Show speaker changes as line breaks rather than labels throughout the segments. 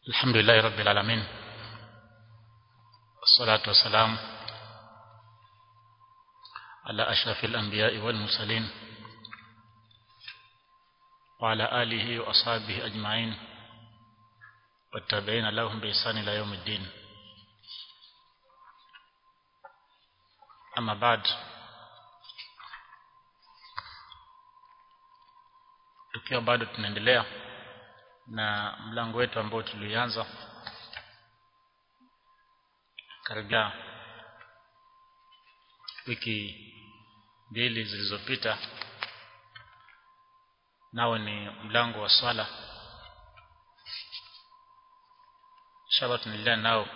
الحمد لله رب العالمين والصلاة والسلام على أشرف الأنبياء والمرسلين وعلى آله وأصحابه أجمعين والتابعين لهم بإحسان إلى يوم الدين أما بعد tukiwa bado tunaendelea na mlango wetu ambao tulianza karibia wiki mbili zilizopita nao ni mlango wa swala inshallah tunaendelea nao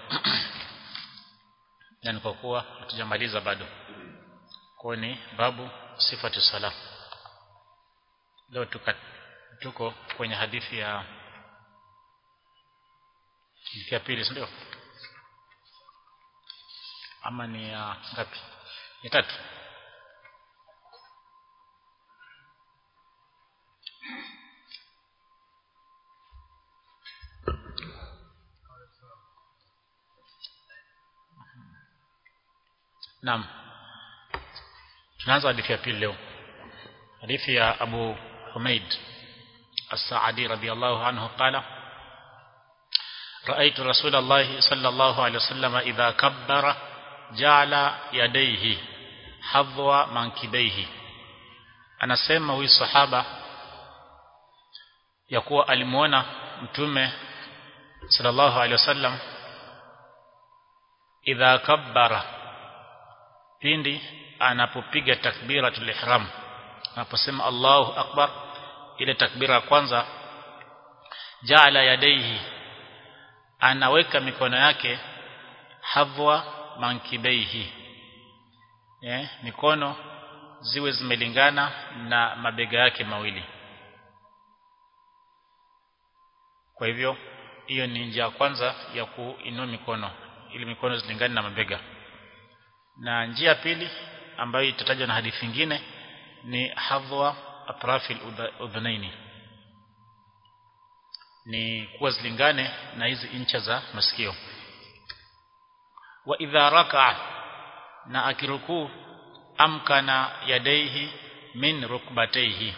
yani kwa kuwa hatujamaliza bado kwa ni babu sifatu sala leo tuka, tuko kwenye hadithi ya hadithi ya pili ndio ama ni ya ngapi ya tatu Naam. Tunaanza hadithi ya pili leo. Hadithi ya Abu Humaid As-Sa'di radiyallahu anhu qala رأيت رسول الله صلى الله عليه وسلم إذا كبر جعل يديه حظو منكبيه anasema huyu sahaba ya kuwa alimuona mtume sallallahu alaihi wasallam idha kabbara pindi anapopiga takbiratul ihram anaposema Allahu akbar ile takbira ya kwanza jaala yadaihi anaweka mikono yake hadhwa mankibaihi eh mikono ziwe zimelingana na mabega yake mawili kwa hivyo hiyo ni njia ya kwanza ya kuinua mikono ili mikono zilingane na mabega na njia pili ambayo itatajwa na hadithi nyingine ni hadhwa atrafil udhunaini ni kuwa zilingane na hizi incha za masikio wa idha raka na akirukuu amkana yadaihi min rukbataihi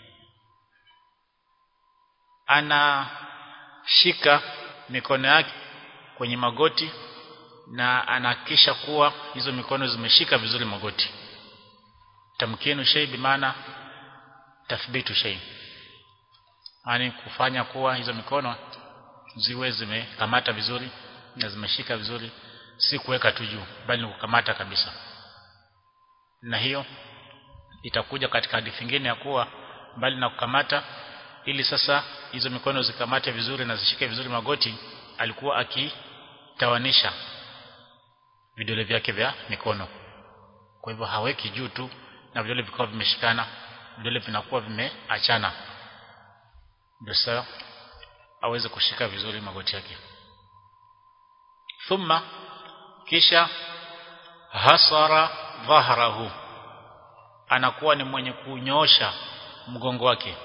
anashika mikono yake kwenye magoti na anahakikisha kuwa hizo mikono zimeshika vizuri magoti tamkinu shay bimaana tathbitu shay yani kufanya kuwa hizo mikono ziwe zimekamata vizuri na zimeshika vizuri si kuweka tu juu bali ni kukamata kabisa na hiyo itakuja katika hadithi nyingine ya kuwa mbali na kukamata ili sasa hizo mikono zikamate vizuri na zishike vizuri magoti alikuwa akitawanisha vidole vyake vya mikono kwa hivyo haweki juu tu na vidole vikawa vimeshikana vidole vinakuwa vimeachana ndio sasa aweze kushika vizuri magoti yake thumma kisha hasara dhahrahu anakuwa ni mwenye kunyosha mgongo wake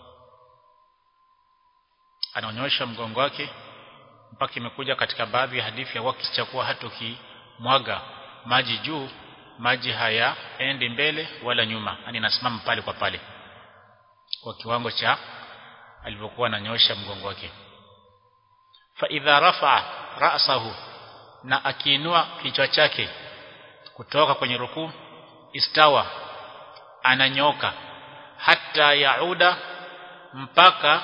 anaonyosha mgongo wake mpaka imekuja katika baadhi ya hadithi ya wakati cha kuwa hata ukimwaga maji juu maji haya endi mbele wala nyuma yani nasimama pale kwa pale kwa kiwango cha alivyokuwa ananyosha mgongo wake fa idha rafa ra'sahu na akiinua kichwa chake kutoka kwenye rukuu istawa ananyoka hata yauda mpaka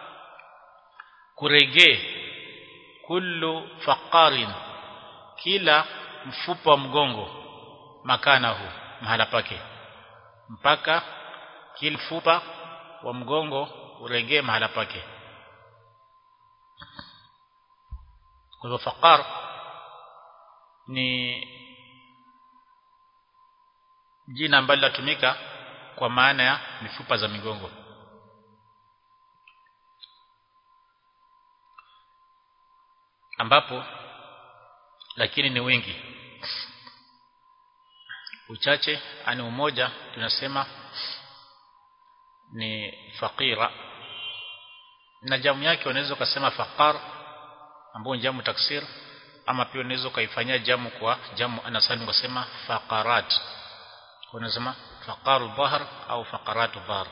kuregee kullu faqarin kila mfupa wa mgongo makanahu mahala pake mpaka kila mfupa wa mgongo uregee mahala pake kwa hivyo faqar ni jina ambalo linatumika kwa maana ya mifupa za migongo ambapo lakini ni wengi uchache ani umoja tunasema ni faqira na jamu yake unaweza kusema faqar ambao ni jamu taksir ama pia unaweza kaifanyia jamu kwa jamu anasani kusema faqarat unasema faqaru dhahr au faqaratu dhahr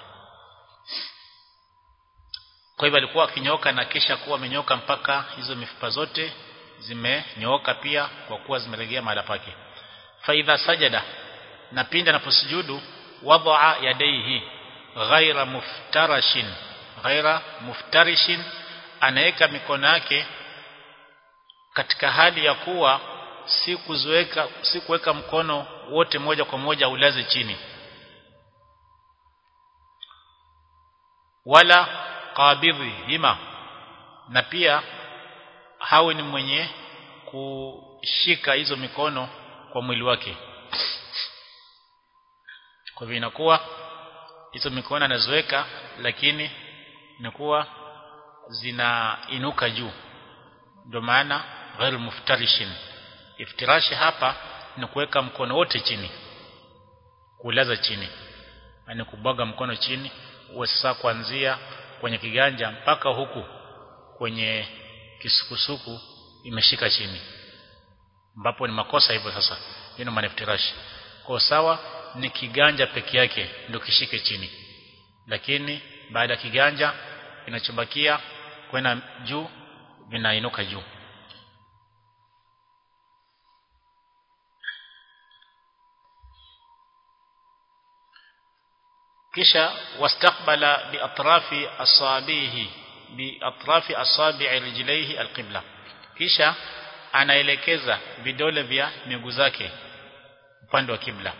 kwa hivyo alikuwa akinyoka na kisha kuwa amenyoka mpaka hizo mifupa zote zimenyooka pia kwa kuwa zimelegea mahala pake fa idha sajada na pindi anaposujudu wadaa yadaihi ghaira muftarashin ghaira muftarishin anaweka mikono yake katika hali ya kuwa si kuzoeka si kuweka mkono wote moja kwa moja ulaze chini wala qabidhi hima na pia hawe ni mwenye kushika hizo mikono kwa mwili wake kwa hivyo inakuwa hizo mikono anaziweka lakini inakuwa zinainuka juu ndio maana ghair muftarishin iftirashi hapa ni kuweka mkono wote chini kulaza chini yani kubwaga mkono chini uwe sasa kuanzia kwenye kiganja mpaka huku kwenye kisukusuku imeshika chini ambapo ni makosa hivyo sasa hiyo ni maniftirashi kwa sawa ni kiganja peke yake ndio kishike chini lakini baada ya kiganja kinachobakia kwenda juu vinainuka juu kisha wastaqbala biatrafi asabihi biatrafi asabi'i rijlaihi alqibla kisha anaelekeza vidole vya miguu zake upande wa kibla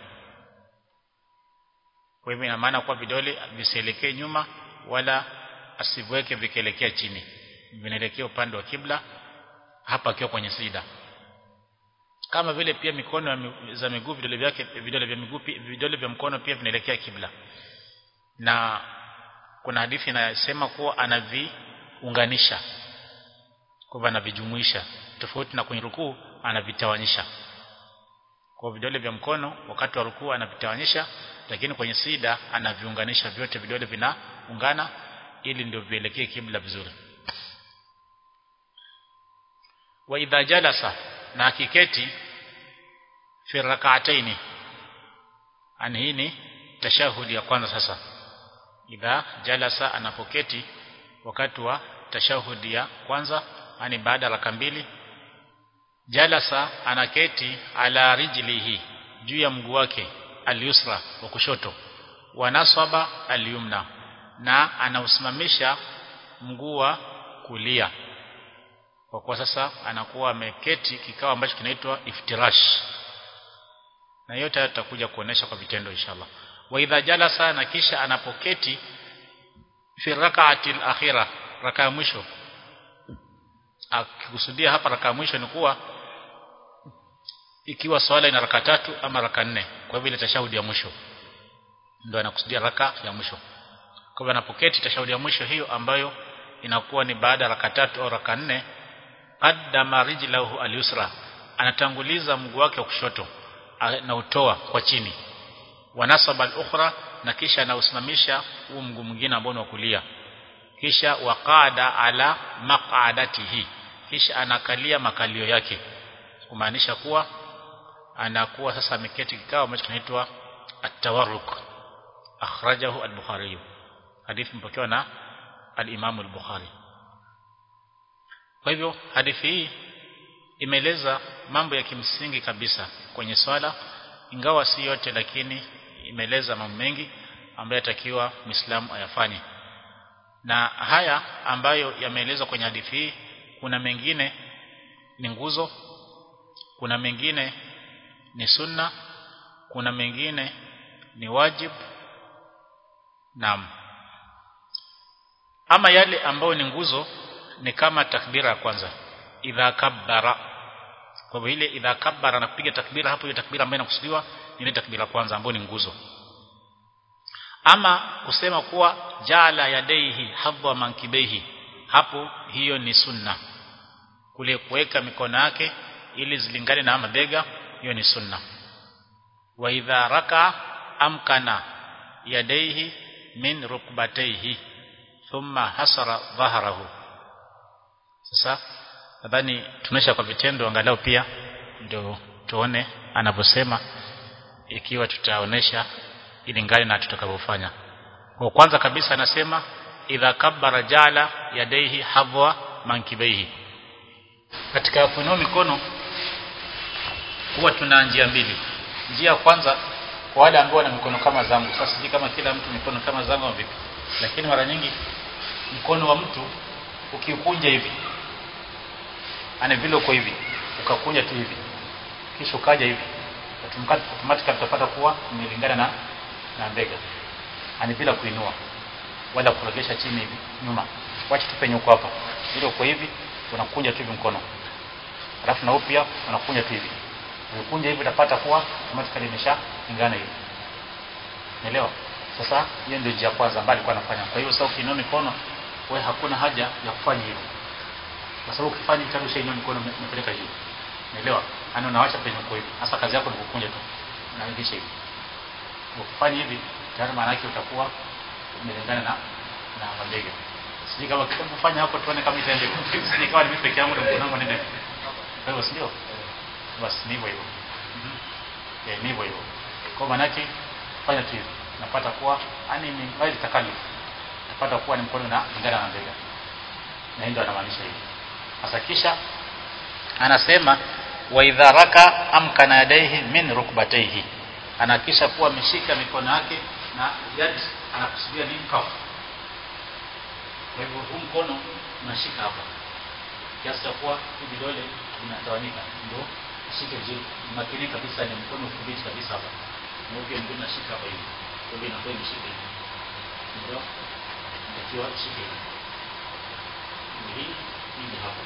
kwa hivyo ina maana kwa vidole visielekee nyuma wala asiweke vikielekea chini vinaelekea upande wa kibla hapa akiwa kwenye sida kama vile pia mikono za miguu vidole vyake vidole vya miguu vidole vya mkono pia vinaelekea kibla na kuna hadithi inasema kuwa anaviunganisha kwa anavijumuisha tofauti na kwenye rukuu anavitawanyisha kwa vidole vya mkono wakati wa rukuu anavitawanyisha lakini kwenye sida anaviunganisha vyote vidole vinaungana ili ndio vielekee kibla vizuri wa idha jalasa na akiketi fi rak'ataini ani hii ni tashahudi ya kwanza sasa idha jalasa anapoketi wakati wa tashahudi ya kwanza ani baada raka mbili jalasa anaketi ala rijlihi juu ya mguu wake alyusra wa kushoto wa nasaba alyumna na anausimamisha mguu wa kulia kwa kuwa sasa anakuwa ameketi kikao ambacho kinaitwa iftirash na yote tutakuja kuonesha kwa vitendo inshallah wa idha jalasa na kisha anapoketi fi rak'ati al-akhirah raka ya mwisho akikusudia hapa raka ya mwisho ni kuwa ikiwa swala ina raka tatu ama raka nne kwa hivyo ile tashahudi ya mwisho ndio anakusudia raka ya mwisho kwa hivyo anapoketi tashahudi ya mwisho hiyo ambayo inakuwa ni baada ya raka tatu au raka nne qaddama rijlahu al-yusra anatanguliza mguu wake wa kushoto na utoa kwa chini wanasaba al-ukhra na kisha anausimamisha huu mguu mwingine ambao ni wa kulia kisha waqada ala maq'adatihi kisha anakalia makalio yake kumaanisha kuwa anakuwa sasa ameketi kikao ambacho kinaitwa at-tawarruk akhrajahu al-bukhari hadithi mpokewa na al-imam al-bukhari kwa hivyo hadithi hii imeeleza mambo ya kimsingi kabisa kwenye swala ingawa si yote lakini imeeleza mambo mengi ambayo yatakiwa Muislamu ayafanye na haya ambayo yameelezwa kwenye hadithi hii kuna mengine ni nguzo kuna mengine ni sunna kuna mengine ni wajib naam ama yale ambayo ni nguzo ni kama takbira ya kwanza idha kabbara kwa hivyo ile idha kabbara na kupiga takbira hapo hiyo takbira ambayo inakusudiwa ni ile takbira kwanza ambayo ni nguzo ama kusema kuwa jala yadaihi hadha mankibaihi hapo hiyo ni sunna kule kuweka mikono yake ili zilingane na mabega hiyo ni sunna wa idha raka amkana yadaihi min rukbataihi thumma hasara dhahrahu sasa nadhani tunaisha kwa vitendo angalau pia ndio tuone anavyosema ikiwa tutaonesha ilingane na tutakavyofanya kwa kwanza kabisa anasema idha kabbara jala yadaihi hadwa mankibaihi katika kuinua mikono huwa tuna njia mbili njia ya kwanza kwa wale ambao wana mikono kama zangu sasa sijui kama kila mtu mikono kama zangu au vipi lakini mara nyingi mkono wa mtu ukiukunja hivi ana vile uko hivi ukakunja tu hivi kisha ukaja hivi automatically utapata kuwa imelingana na na mbega ani bila kuinua wala kuregesha chini hivi nyuma wacha tu penye uko hapa ile uko hivi unakunja tu hivi mkono alafu na upya unakunja tu hivi ukikunja hivi utapata kuwa automatically imeshalingana hivi unaelewa sasa hiyo ndio njia kwanza ambayo alikuwa anafanya kwa hiyo sasa ukiinua mikono wewe hakuna haja ya kufanya hivyo kwa sababu ukifanya tayari ushainua mikono umepeleka juu unaelewa yani unaacha penye uko hivi hasa kazi yako ni kukunja tu unaregesha hivi ukifanya hivi tayari maana yake utakuwa umelingana na na mabega sijui kama kufanya hapo tuone kama itaende sisi kama mimi peke yangu ndio mkono wangu nende kwa hivyo sio basi ni hivyo hivyo eh ni hivyo hivyo kwa maana yake fanya tu hivi napata kuwa yani ni wazi takalifu napata kuwa ni mkono na lingana na bega na ndio anamaanisha hivi sasa kisha anasema wa idha raka amkana yadaihi min rukbatayhi anakisha kuwa ameshika mikono yake na yad anakusudia ni kafu kwa hivyo huu mkono unashika hapa kiasi cha kuwa hii vidole vinatawanyika ndio ushike vizuri makini kabisa ni mkono udhibiti kabisa hapa na pia mkono unashika hapa hivi kwa hivyo inakuwa imeshika hivi ndio ikiwa ishike hivi hii hii hapa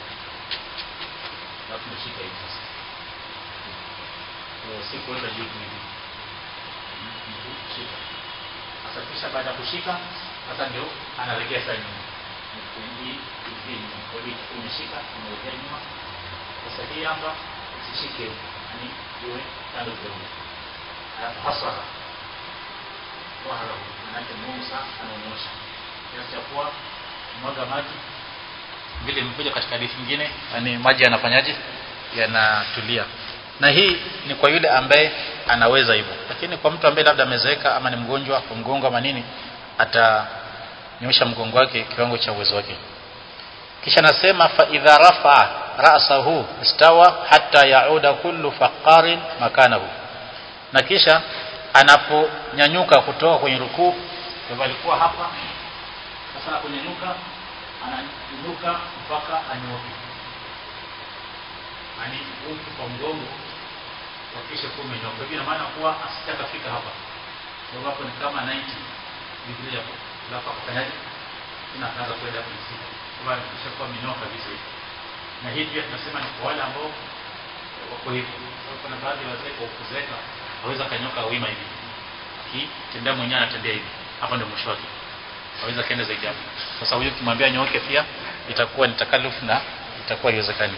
alafu nashika hivi sasa kwa si kuweka juu hivi kushika sasa kisha baada ya kushika sasa ndio analegea sasa nyuma hii hii kwa hiyo umeshika unalegea nyuma sasa hii hapa usishike yani iwe kando kidogo hasa wahara manake Musa anaonyesha kiasi cha kuwa mwaga maji vile imekuja katika hadithi nyingine yani maji yanafanyaje yanatulia na hii ni kwa yule ambaye anaweza hivyo lakini kwa mtu ambaye labda amezeeka ama ni mgonjwa kwa mgongo ama nini atanyosha mgongo wake kiwango cha uwezo wake kisha nasema fa idha rafa ra'sahu istawa hatta yauda kullu faqarin makanahu na kisha anaponyanyuka kutoka kwenye rukuu kwa alikuwa hapa sasa anaponyanyuka ananyanyuka mpaka anyoke yani huku kwa mgongo wakisha kuwa umenyoka hivi ina maana kuwa asitakafika hapa sababu hapo ni kama 90 degree hapo alafu akafanyaje tena akaanza kwenda kwenye sita kwa kisha kuwa amenyoka kabisa hivi na hii pia tunasema ni kwa wale ambao wako hivyo sababu kuna baadhi ya wazee kwa kuzeeka haweza kanyoka wima hivi akitembea mwenyewe anatembea hivi hapa ndio mwisho wake haweza kaenda zaidi hapo sasa huyo kimwambia nyoke pia itakuwa ni takalufu na itakuwa haiwezekani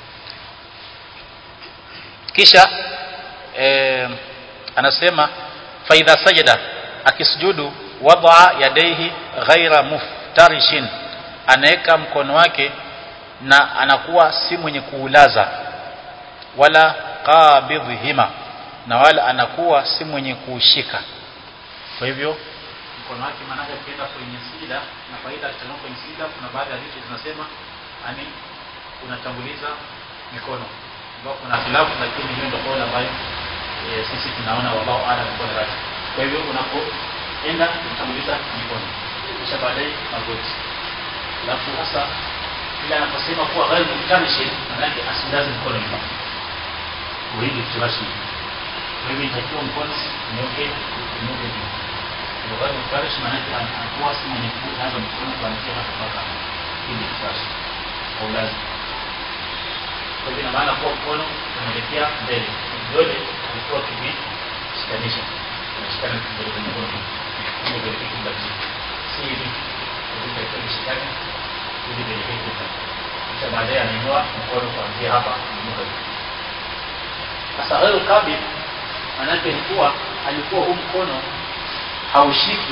kisha eh, anasema faidha sajada akisujudu wadaa yadaihi ghaira muftarishin anaweka mkono wake na anakuwa si mwenye kuulaza wala qabidhihima na wala anakuwa si mwenye kuushika kwa hivyo mkono wake maanake ukienda kwenye sida na faida akitanoa kwenye sida kuna baadhi ya vitu zinasema ani unatanguliza mikono ambao kuna khilafu lakini hiyo ndio kauli ambayo e, sisi tunaona wallahu a'lam kwa raji kwa hivyo unapoenda unatanguliza mikono kisha baadaye magoti alafu sasa ile anaposema kuwa ghaibu mtanishi maanake asilaze mkono nyuma uili turashi kwa hivyo itakiwa mkono nyoke nyoke juu kwa ghaibu mtanishi maanake anakuwa si mwenye kuanza mkono kuanzia hapa mpaka ili turashi au lazima kwa hivyo ina maana kuwa mkono unaelekea mbele vidole vilikuwa kimeshikanisha unashikana kidole kwenye mkono ili kuelekea kibla si hivi vilikuwa vishikane ili kuelekea kibla kisha baadaye anainua mkono kuanzia hapa kuinuka juu sasa hayo kabi manake ni kuwa alikuwa huu mkono haushiki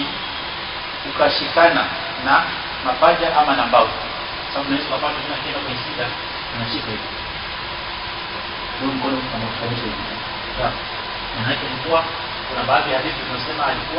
ukashikana na mapaja ama na mbavu sababu unaweza kupata tena kenda kwenye sida
unashika hivi huo mkono anakushikanisha hivi sawa maana yake ni kuwa kuna baadhi ya hadithi zinasema alikuwa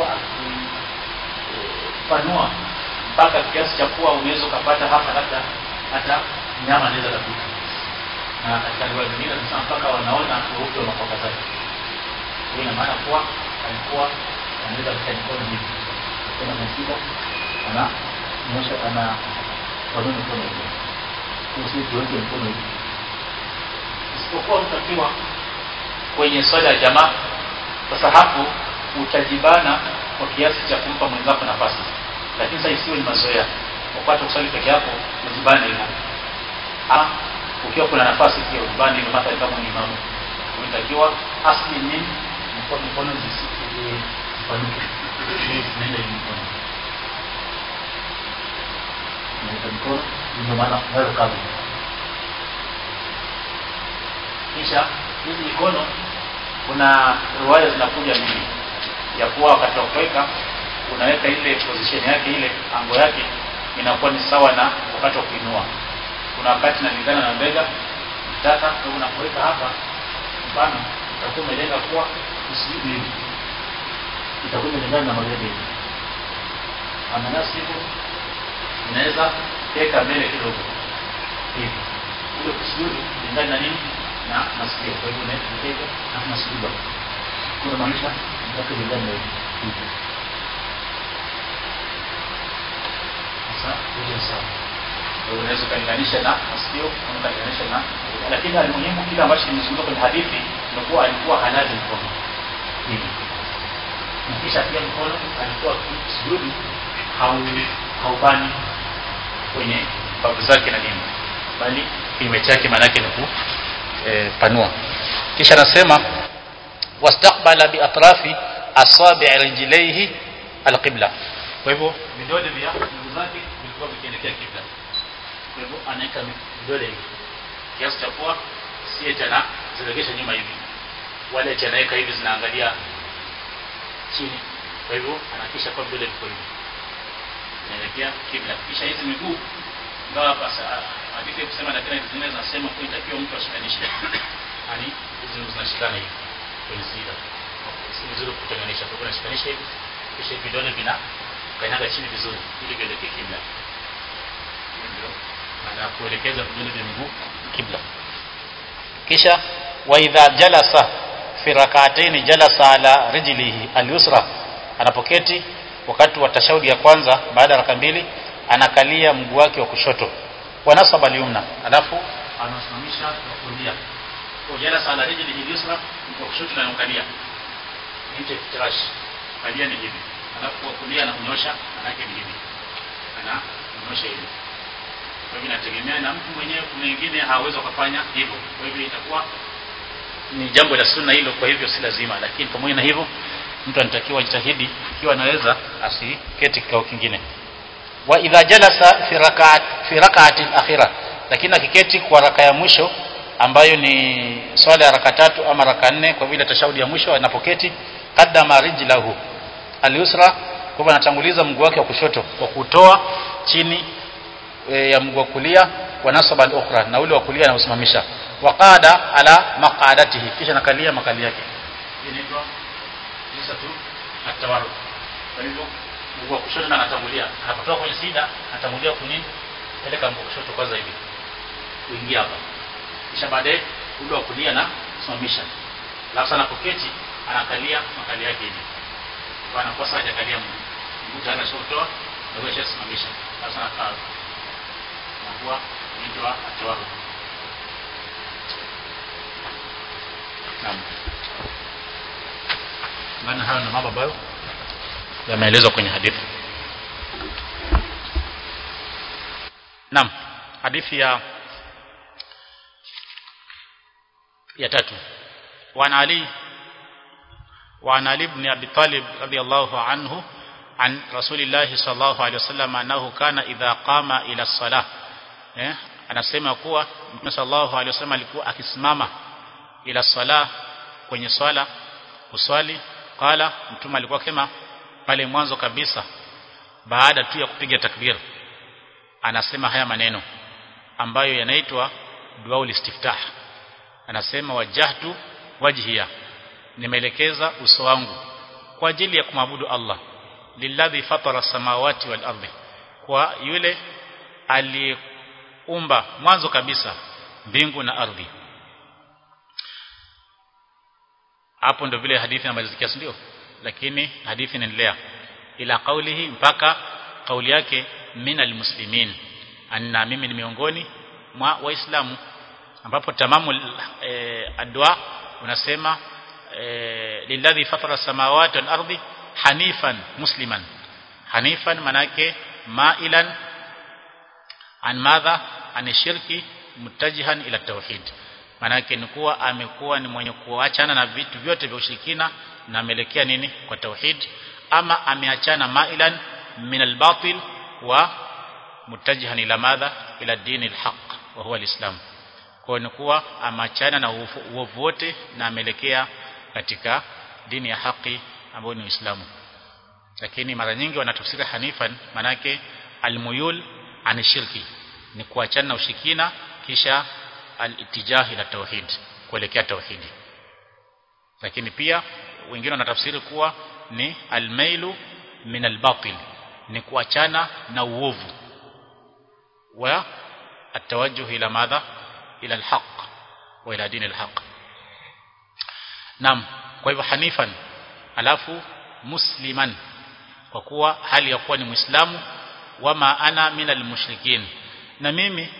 akipanua mpaka kiasi cha kuwa unaweza ukapata hapa labda hata nyama anaweza kapita na katika riwaya zingine zinasema mpaka wanaona weupe wa makwapa zake hiyo ina maana kuwa alikuwa anaweza katika mikono hivi tena anashika ana nyosha ana panua mikono hivi usi tuweke mkono hivi isipokuwa mtu akiwa kwenye swala ya jamaa sasa hapo utajibana kwa kiasi cha kumpa mwenzako nafasi lakini sasa isiwe ni mazoea wakati kusali peke yako ujibane hivyo ah ukiwa kuna nafasi pia ujibane hivyo hata kama ni imamu unatakiwa asli ni mkono mkono zisipanuke ili zinaenda hivi mkono naweka mkono ndio maana nayo kazi kisha hizi mikono kuna riwaya zinakuja mbili ya kuwa wakati wa kuweka unaweka ile position yake ile ango yake inakuwa ni sawa na wakati wa kuinua kuna wakati inalingana na mbega mtaka kwa unapoweka hapa mfano utakuwa umelenga kuwa usijibu hivi itakuwa imelingana na mabega hivi amana siku unaweza teka mbele kidogo hivi ile kusujudu kulingana na nini na masikio kwa hivyo unaweza na masujudu kuna maanisha mtaka kulingana na hivi sasa hiyo sawa unaweza ukalinganisha na masikio ukalinganisha na lakini alimuhimu kile ambacho kimezungumzwa kwenye hadithi ni kuwa alikuwa halazi mkono hivi na kisha pia mkono alikuwa sujudu hau haubani kwenye babu zake na nini bali kinyume chake maanake ni kupanua kisha anasema wastaqbala biatrafi asabi' rijlaihi alqibla kwa hivyo vidole vya miguu zake vilikuwa vikielekea kibla kwa hivyo anaweka vidole hivi kiasi cha kuwa si eti anaziregesha nyuma hivi wala eti anaweka hivi zinaangalia chini kwa hivyo anahakisha kwa vidole viko hivi inaelekea kibla kisha hizi miguu ingawa hapa hadithi kusema lakini zingine zinasema kwa itakiwa mtu ashikanishe yani hizi zinashikana hivi kwenye sida si vizuri kutenganisha kwa hivyo unashikanisha hivi kisha vidole vina kanyaga chini vizuri ili vielekee kibla ndio maana kuelekeza vidole vya miguu kibla kisha wa idha jalasa fi rak'atayn jalasa ala rijlihi al-yusra anapoketi wakati wa tashahudi ya kwanza baada ya raka mbili anakalia mguu wake wa kushoto wa nasaba al-yumna alafu anasimamisha wa kulia kwa jalasa ala rijlihi al-yusra wa kushoto anakalia nje fitirash kalia ni hivi alafu kwa kulia anakunyosha manake ni hivi anakunyosha hivi kwa hivyo inategemea na mtu mwenyewe kuna wengine hawezi kufanya hivyo kwa hivyo itakuwa ni jambo la sunna hilo kwa hivyo si lazima lakini pamoja na hivyo mtu anatakiwa jitahidi ikiwa anaweza asiketi kikao kingine wa idha jalasa fi rak'at fi rak'ati al-akhira lakini akiketi kwa raka ya mwisho ambayo ni swala ya raka tatu ama raka nne kwa vile tashahudi ya mwisho anapoketi qaddama rijlahu al-yusra kwa hivyo anatanguliza mguu wake wa kushoto kwa kutoa chini e, ya mguu wa kulia wa nasaba al-ukhra na ule wa kulia anausimamisha waqada ala maqadatihi kisha nakalia makali yake inaitwa jinsi tu atawaru kwa hivyo mguu wa kushoto anatangulia anapotoka kwenye sida anatangulia kwenye peleka mguu wa kushoto kwanza hivi kuingia hapa kisha baadaye ule wa kulia na simamisha alafu sana poketi anakalia makali yake hivi kwa anakuwa sasa hajakalia mguu mguu tayari ashotoa na wewe simamisha alafu sana kaa anakuwa inaitwa atawaru Naam. Maana hayo na mambo ambayo yameelezwa kwenye hadithi. Naam, hadithi ya ya tatu. Wa Ali wa Ali ibn Abi Talib radiyallahu anhu عن رسول الله صلى الله عليه وسلم أنه كان إذا قام إلى الصلاة eh anasema kuwa Mtume sallallahu alaihi wasallam alikuwa akisimama ila sala kwenye swala kuswali qala mtume alikuwa kema pale mwanzo kabisa baada tu ya kupiga takbir anasema haya maneno ambayo yanaitwa
dua ulistiftah anasema wajahtu wajhiya nimeelekeza uso wangu kwa ajili ya kumwabudu Allah lilladhi fatara samawati wal ardi kwa yule aliumba mwanzo kabisa mbingu na ardhi hapo ndio vile hadithi inamalizikia ndio lakini hadithi inaendelea ila kaulihi mpaka kauli yake minal muslimin anna mimi ni miongoni mwa waislamu ambapo tamamu e, adwa unasema e, lilladhi fatara samawati wal ardi hanifan musliman hanifan manake mailan an madha an shirki mutajihan ila tauhid manake ni kuwa amekuwa ni mwenye kuachana na vitu vyote vya ushirikina na ameelekea nini kwa tauhid ama ameachana mailan min albatil wa mutajihan ila madha ila dini alhaq wa huwa alislam kwa ni kuwa ameachana na uovu wote na ameelekea katika dini ya haki ambayo ni Uislamu lakini mara nyingi wanatafsiri hanifan manake almuyul an shirki ni kuachana na ushirikina kisha al-itijah ila tauhid kuelekea tauhidi lakini pia wengine wanatafsiri kuwa ni almailu min albatil ni kuachana na uovu wa atawajjuh ila madha ila alhaq wa ila dini alhaq Naam kwa hivyo hanifan alafu musliman kwa kuwa hali ya kuwa ni muislamu wama ana minal mushrikin na mimi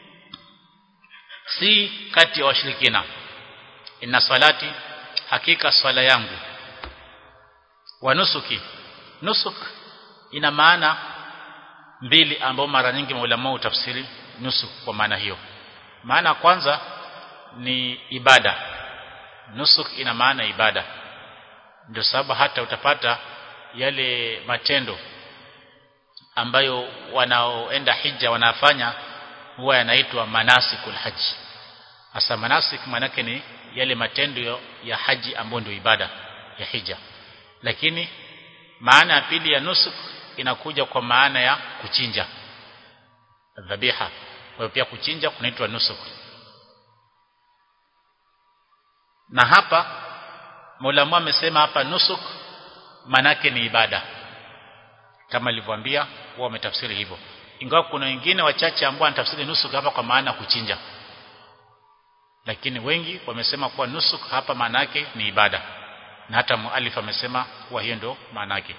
si kati ya washirikina inna salati hakika swala yangu wa nusuki nusuk ina maana mbili ambao mara nyingi maulama utafsiri nusuk kwa maana hiyo maana kwanza ni ibada nusuk ina maana ibada ndio sababu hata utapata yale matendo ambayo wanaoenda hija wanafanya huwa yanaitwa manasikul haji hasa manasik manake ni yale matendo ya haji ambayo ndio ibada ya hija lakini maana ya pili ya nusuk inakuja kwa maana ya kuchinja dhabiha kwa hiyo pia kuchinja kunaitwa nusuk na hapa Maulama amesema hapa nusuk manake ni ibada kama nilivyoambia wao wametafsiri hivyo ingawa kuna wengine wachache ambao wanatafsiri nusuk hapa kwa maana kuchinja lakini wengi wamesema kuwa nusuk hapa maana yake ni ibada na hata mualif amesema kuwa hiyo ndio maana yake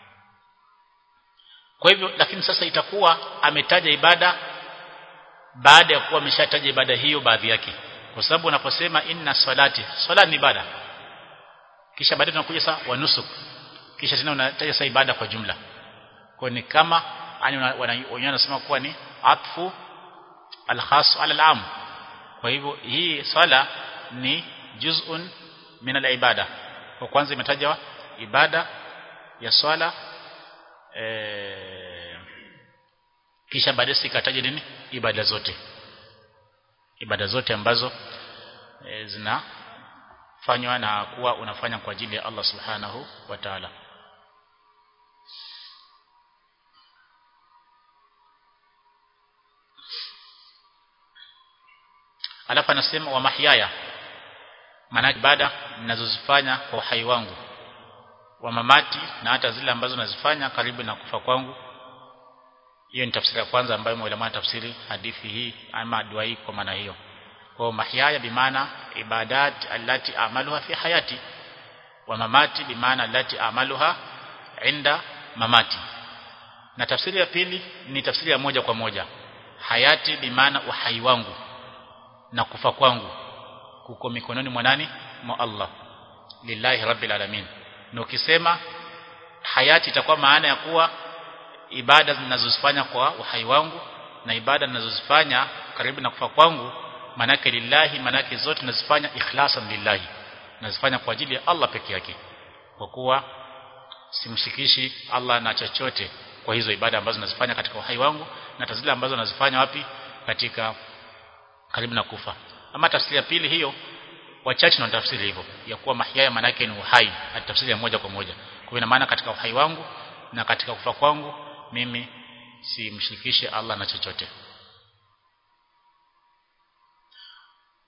kwa hivyo lakini sasa itakuwa ametaja ibada baada ya kuwa ameshataja ibada hiyo baadhi yake kwa sababu unaposema inna salati swala ni ibada kisha baadaye tunakuja sasa wa nusuk kisha tena unataja sasa ibada kwa jumla kwa ni kama yani wenyewe wanasema kuwa ni atfu al-khas ala al-am kwa hivyo hii swala ni juz'un min al-ibada kwa kwanza imetajwa ibada ya swala e, kisha baadaye sikataja nini ibada zote ibada zote ambazo e, zinafanywa na kuwa unafanya kwa ajili ya Allah subhanahu wa ta'ala alafu anasema wa mahyaya maana ibada ninazozifanya kwa uhai wangu wa mamati na hata zile ambazo nazifanya karibu na kufa kwangu hiyo ni tafsiri ya kwanza ambayo mwalimu tafsiri hadithi hii ama dua hii kwa maana hiyo kwa mahyaya bimaana ibadat allati amaluha fi hayati wa mamati bimaana allati amaluha inda mamati na tafsiri ya pili ni tafsiri ya moja kwa moja hayati bimaana uhai wangu na kufa kwangu kuko mikononi mwa nani mwa Allah lillahi rabbil alamin na ukisema hayati itakuwa maana ya kuwa ibada ninazozifanya kwa uhai wangu na ibada ninazozifanya karibu na kufa kwangu manake lillahi manake zote nazifanya ikhlasan lillahi nazifanya kwa ajili ya Allah peke yake kwa kuwa simshikishi Allah na chochote kwa hizo ibada ambazo nazifanya katika uhai wangu na hata zile ambazo nazifanya wapi katika karibu na kufa ama tafsiri ya pili hiyo wachache na tafsiri hivyo ya kuwa mahyaya maana yake ni uhai na tafsiri ya moja kwa moja kwa ina maana katika uhai wangu na katika kufa kwangu mimi simshirikishe Allah na chochote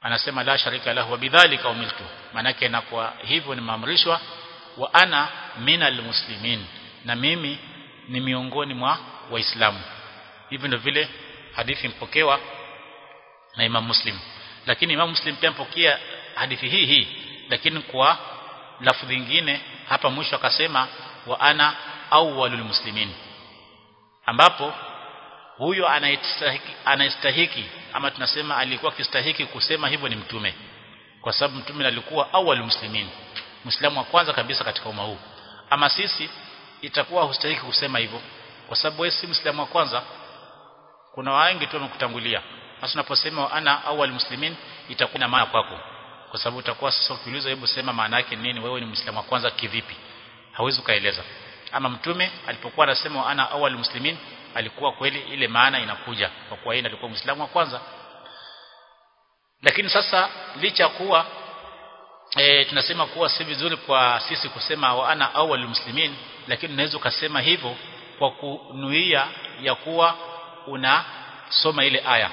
anasema la sharika lahu wa bidhalika umiltu manake na kwa hivyo nimeamrishwa wa ana minal muslimin na mimi ni miongoni mwa waislamu hivi ndio vile hadithi mpokewa na Imam Muslim lakini Imam Muslim pia mpokea hadithi hii hii lakini kwa lafudhi nyingine hapa mwisho akasema wa ana awwalul muslimin ambapo huyo anayestahiki anayestahiki ama tunasema alikuwa akistahiki kusema hivyo ni mtume kwa sababu mtume alikuwa awwalul muslimin muislamu wa kwanza kabisa katika umma huu ama sisi itakuwa hustahiki kusema hivyo kwa sababu wewe si muislamu wa kwanza kuna wengi tu wamekutangulia sasa unaposema ana awwal muslimin itakuwa na maana kwako kwa sababu utakuwa sasa ukiulizwa hebu sema maana yake nini wewe ni muislamu wa kwanza kivipi hawezi kaeleza ama mtume alipokuwa anasema ana awwal muslimin alikuwa kweli ile maana inakuja kwa kuwa yeye alikuwa muislamu wa kwanza lakini sasa licha kuwa e, tunasema kuwa si vizuri kwa sisi kusema wa ana awwal muslimin lakini unaweza ukasema hivyo kwa kunuia ya kuwa unasoma ile aya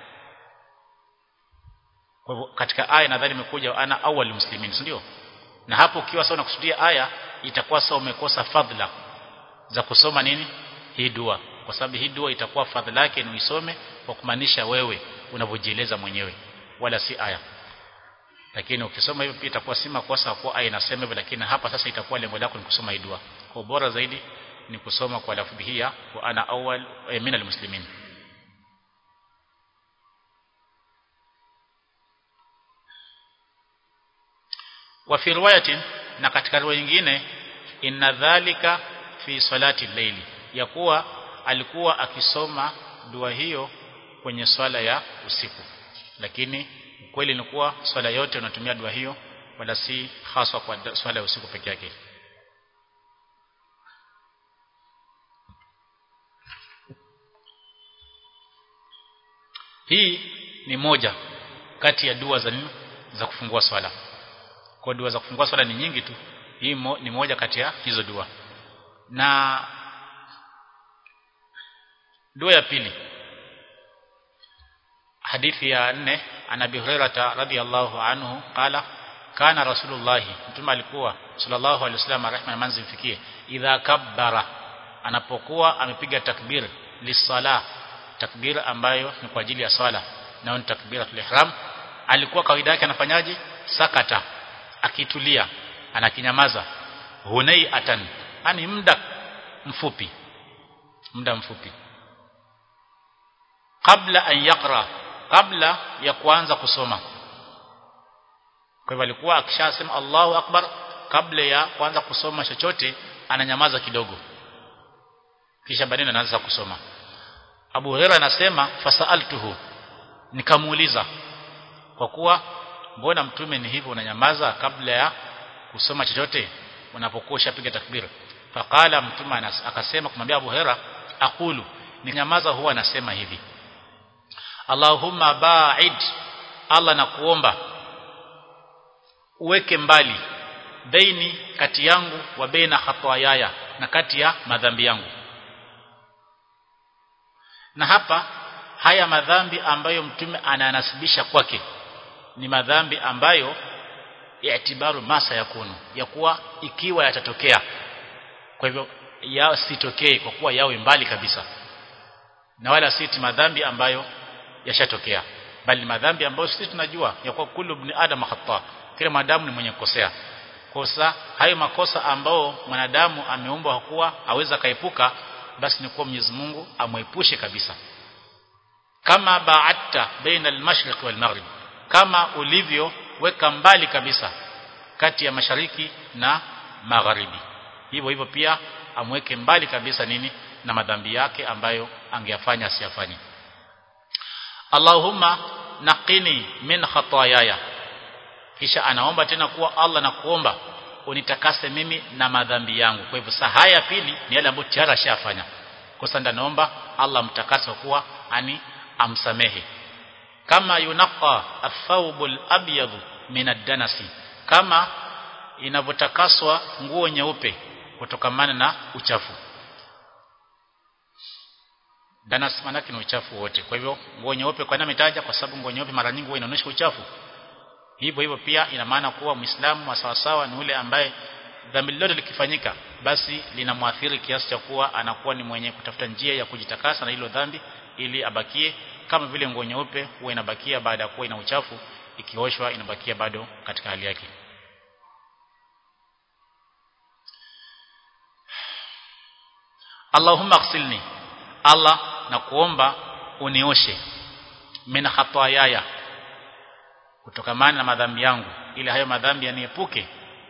kwa hivyo katika aya nadhani imekuja ana awwal muslimin ndio na hapo ukiwa sawa unakusudia aya itakuwa sawa umekosa fadhila za kusoma nini hii dua kwa sababu hii dua itakuwa fadhila yake ni uisome kwa kumaanisha wewe unavyojieleza mwenyewe wala si aya lakini ukisoma hivyo pia itakuwa si makosa kwa aya inasema hivyo lakini hapa sasa itakuwa lengo lako ni kusoma hii dua kwa bora zaidi ni kusoma kwa lafudhi hii ya wa ana awwal eh, min almuslimin wa fi riwayatin na katika riwaya nyingine inna dhalika fi salati llaili ya kuwa alikuwa akisoma dua hiyo kwenye swala ya usiku lakini kweli ni kuwa swala yote unatumia dua hiyo wala si haswa kwa swala ya usiku peke yake hii ni moja kati ya dua za nini za kufungua swala kwa dua za kufungua swala ni nyingi tu hii mo, ni moja kati ya hizo dua na dua ya pili hadithi ya nne an Abi Hurairah radhiyallahu anhu qala kana rasulullah mtume alikuwa sallallahu alaihi wasallam rehma na manzi mfikie idha kabbara anapokuwa amepiga takbir lisala takbir ambayo ni kwa ajili ya swala na ni takbiratul ihram alikuwa kawaida yake anafanyaje sakata akitulia anakinyamaza hunai atan ani muda mfupi muda mfupi kabla an yaqra kabla ya kuanza kusoma kwa hivyo alikuwa akishasema Allahu akbar kabla ya kuanza kusoma chochote ananyamaza kidogo kisha baadaye anaanza kusoma Abu Hurairah anasema fasaltuhu nikamuuliza kwa kuwa mbona mtume ni hivyo unanyamaza kabla ya kusoma chochote unapokuwa ushapiga takbir faqala mtume akasema kumwambia Abu Hurairah aqulu ninyamaza huwa anasema hivi Allahumma ba'id Allah nakuomba uweke mbali baini kati yangu wa baina khataayaya na kati ya madhambi yangu na hapa haya madhambi ambayo mtume ananasibisha kwake ni madhambi ambayo yaitibaru masa yakunu ya kuwa ikiwa yatatokea kwa hivyo yasitokee kwa kuwa yawe mbali kabisa na wala si madhambi ambayo yashatokea bali madhambi ambayo sisi tunajua ya kuwa kullu ibn adam khata kila mwanadamu ni mwenye kukosea kosa hayo makosa ambao mwanadamu ameumbwa kuwa aweza kaepuka basi ni kuwa Mwenyezi Mungu amwepushe kabisa kama ba'atta baina al-mashriq wal maghrib kama ulivyo weka mbali kabisa kati ya mashariki na magharibi hivyo hivyo pia amweke mbali kabisa nini na madhambi yake ambayo angeyafanya asiyafanye Allahumma naqini min khataayaya kisha anaomba tena kuwa Allah na kuomba unitakase mimi na madhambi yangu kwa hivyo saa haya pili ni yale ambayo tayari ashafanya kwa sasa naomba Allah mtakase kuwa ani amsamehe kama yunaqa athawbul abyad min ad-danasi kama inavyotakaswa nguo nyeupe kutokamana na uchafu danas manake ni uchafu wote kwa hivyo nguo nyeupe kwa nini ametaja kwa sababu nguo nyeupe mara nyingi huwa inaonyesha uchafu hivyo hivyo pia ina maana kuwa muislamu wa sawa sawa ni ule ambaye dhambi lolote likifanyika basi linamwathiri kiasi cha kuwa anakuwa ni mwenye kutafuta njia ya kujitakasa na hilo dhambi ili abakie kama vile nguo nyeupe huwa inabakia baada ya kuwa ina uchafu ikioshwa inabakia bado katika hali yake Allahumma aghsilni Allah na kuomba unioshe min khataayaya kutokamana na madhambi yangu ili hayo madhambi yaniepuke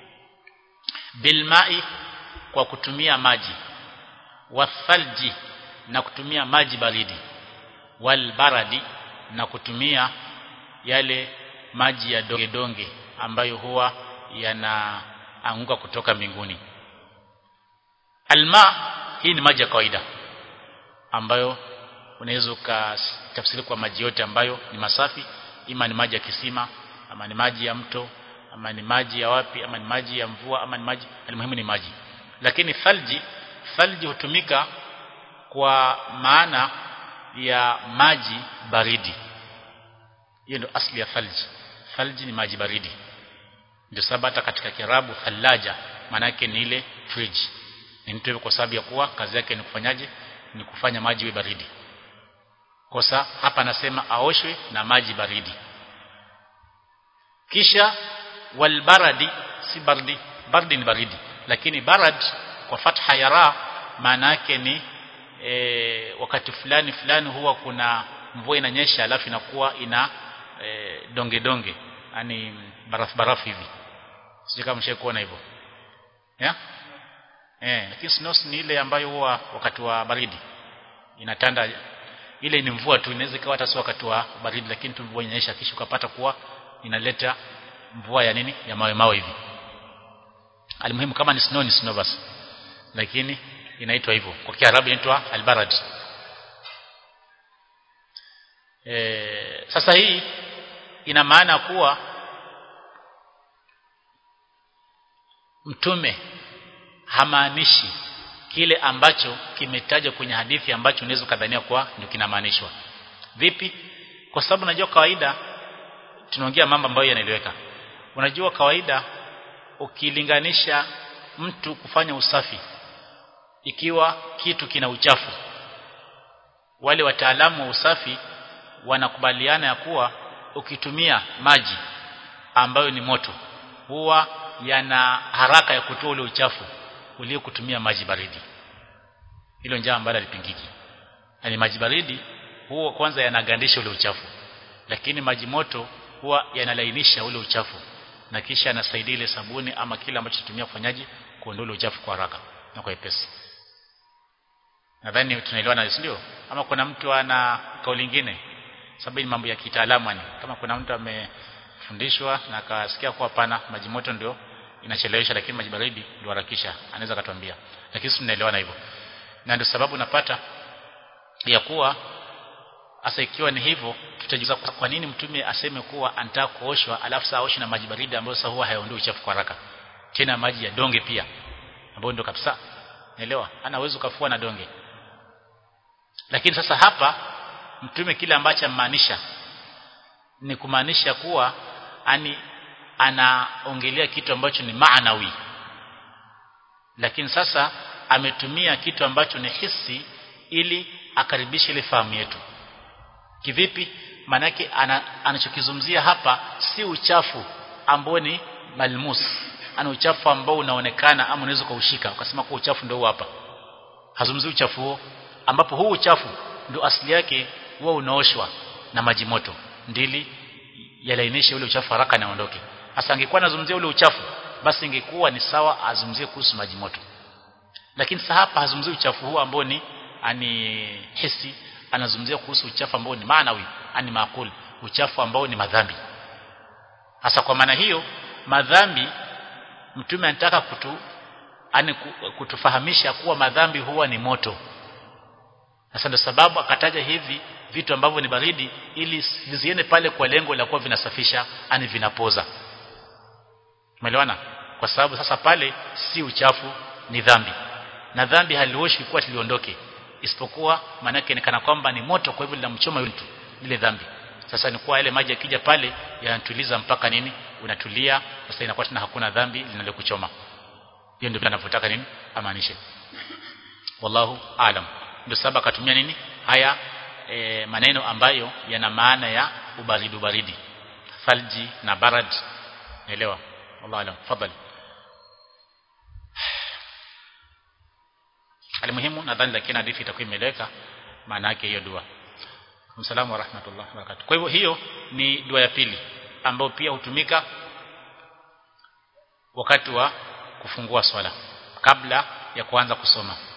bilmai kwa kutumia maji wathalji na kutumia maji baridi walbaradi na kutumia yale maji ya donge donge ambayo huwa yanaanguka kutoka mbinguni alma hii ni maji ya kawaida ambayo unaweza ukatafsiri kwa maji yote ambayo ni masafi ima ni maji ya kisima ama ni maji ya mto ama ni maji ya wapi ama ni maji ya mvua ama ni maji almuhimu ni maji lakini thalji thalji hutumika kwa maana ya maji baridi hiyo ndio asli ya thalji thalji ni maji baridi ndio sababu hata katika kirabu thalaja maana yake ni ile fridge ni mtu kwa sababu ya kuwa kazi yake ni kufanyaje ni kufanya maji iwe baridi kosa hapa anasema aoshwe na maji baridi kisha walbaradi si baridi baridi ni baridi lakini barad kwa fatha ya ra maana yake ni e, wakati fulani fulani huwa kuna mvua inanyesha alafu inakuwa ina e, donge donge yani barafu barafu hivi sije kama mshe kuona hivyo yeah? eh lakini snow ni ile ambayo huwa wakati wa baridi inatanda ile ni mvua tu inaweza ikawa hata si wakati wa baridi lakini tu mvua inanyesha kisha ukapata kuwa inaleta mvua ya nini ya mawe mawe hivi almuhimu kama ni snow ni snow basi lakini inaitwa hivyo kwa kiarabu inaitwa albarad e, sasa hii ina maana kuwa mtume hamaanishi kile ambacho kimetajwa kwenye hadithi ambacho unaweza kadhania kwa ndio kinamaanishwa vipi kwa sababu unajua kawaida tunaongea mambo ambayo yanaeleweka unajua kawaida ukilinganisha mtu kufanya usafi ikiwa kitu kina uchafu wale wataalamu wa usafi wanakubaliana ya kuwa ukitumia maji ambayo ni moto huwa yana haraka ya kutoa ule uchafu ulio kutumia maji baridi hilo njaa ambalo alipingiki yani maji baridi huwa kwanza yanagandisha ule uchafu lakini maji moto huwa yanalainisha ule uchafu na kisha yanasaidia ile sabuni ama kile ambacho tutumia kufanyaji kuondoa ule uchafu kwa haraka na kwa epesi nadhani tunaelewana ndio ama kuna mtu ana kauli nyingine sababu ni mambo ya kitaalamu yani kama kuna mtu amefundishwa na akasikia kwa pana maji moto ndio inachelewesha lakini maji baridi ndio harakisha anaweza katuambia lakini sisi tunaelewana hivyo na ndio sababu napata ya kuwa hasa ikiwa ni hivyo tutajiuliza kwa nini mtume aseme kuwa anataka kuoshwa alafu saa oshi na maji baridi ambayo sasa huwa hayaondoi uchafu kwa haraka tena maji ya donge pia ambayo ndio kabisa naelewa ana uwezo kafua na donge lakini sasa hapa mtume kile ambacho amaanisha ni kumaanisha kuwa ani anaongelea kitu ambacho ni maanawi lakini sasa ametumia kitu ambacho ni hisi ili akaribishe ile fahamu yetu kivipi manake ana, anachokizungumzia hapa si uchafu ambao ni malmus ana uchafu ambao unaonekana ama unaweza kuushika ukasema kwa uchafu ndio hapa hazungumzi uchafu huo ambapo huu uchafu ndio asili yake huwa unaoshwa na maji moto ndili yalainishe ule uchafu haraka na ondoke hasa angekuwa anazungumzia ule uchafu basi ingekuwa ni sawa azungumzie kuhusu maji moto lakini sasa hapa hazungumzii uchafu huu ambao ni ani hisi anazungumzia kuhusu uchafu ambao ni maanawi ani maakul uchafu ambao ni madhambi hasa kwa maana hiyo madhambi mtume anataka kutu ani kutufahamisha kuwa madhambi huwa ni moto sasa ndio sababu akataja hivi vitu ambavyo ni baridi ili viziende pale kwa lengo la kuwa vinasafisha ani vinapoza umeelewana kwa sababu sasa pale si uchafu ni dhambi na dhambi halioshi kwa tiliondoke isipokuwa maana yake ni kana kwamba ni moto kwa hivyo linamchoma yule mtu ile dhambi sasa ni kuwa yale maji yakija pale yanatuliza mpaka nini unatulia sasa inakuwa tena hakuna dhambi linalokuchoma hiyo ndio anavyotaka nini amaanishe wallahu alam ndio sababu akatumia nini haya e, maneno ambayo yana maana ya ubaridi ubaridi thalji na barad elewa wallahu alam fadhali alimuhimu nadhani lakini hadithi itakuwa imeleka maana yake hiyo dua Msalamu wa rahmatullah wa barakatuh. Kwa hivyo hiyo ni dua ya pili ambayo pia hutumika wakati wa kufungua swala kabla ya kuanza kusoma.